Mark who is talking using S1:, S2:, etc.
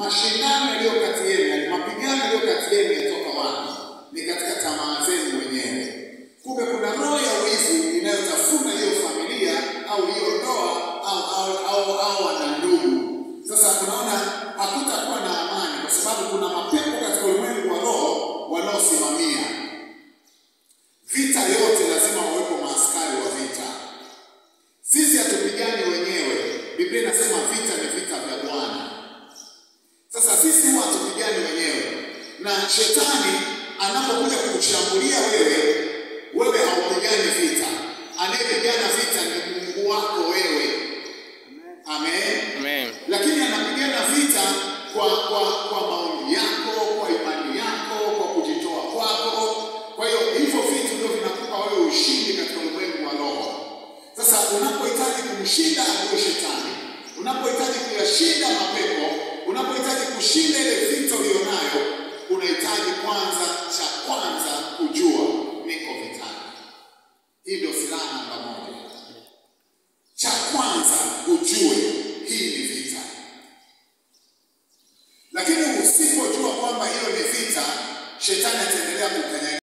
S1: mashindano yaliyo kati yenu, yani mapigano yaliyo kati yenu yatoka wapi? Ni katika tamaa zenu wenyewe. Kumbe kuna roho ya wizi inayotafuna hiyo familia au hiyo ndoa au au au, au wana ndugu. Sasa tunaona hakutakuwa na amani, kwa sababu kuna mapepo katika ulimwengu wa roho wanaosimamia vita. Yote lazima wawepo maaskari wa vita. Sisi hatupigani wenyewe. Biblia inasema vita ni vita vya Bwana. Sasa sisi huwa hatupigani wenyewe, na shetani anapokuja kukushambulia wewe, wewe haupigani vita. Anayepigana vita ni Mungu wako wewe. Amen.
S2: Amen.
S1: Lakini anapigana vita kwa kwa kwa maombi yako, kwa imani yako, kwa kujitoa kwako. Kwa hiyo hivyo vitu ndio vinakupa wewe ushindi katika ulimwengu wa roho. Sasa unapohitaji kumshinda adui shetani, unapohitaji kuyashinda mapepo, unapohitaji kushinda ile vita ulionayo, unahitaji kwanza, cha kwanza kujua niko vitani. Hii ndio silaha namba moja. Cha kwanza ujue hii ni vita, lakini usipojua kwamba hiyo ni vita, shetani ataendelea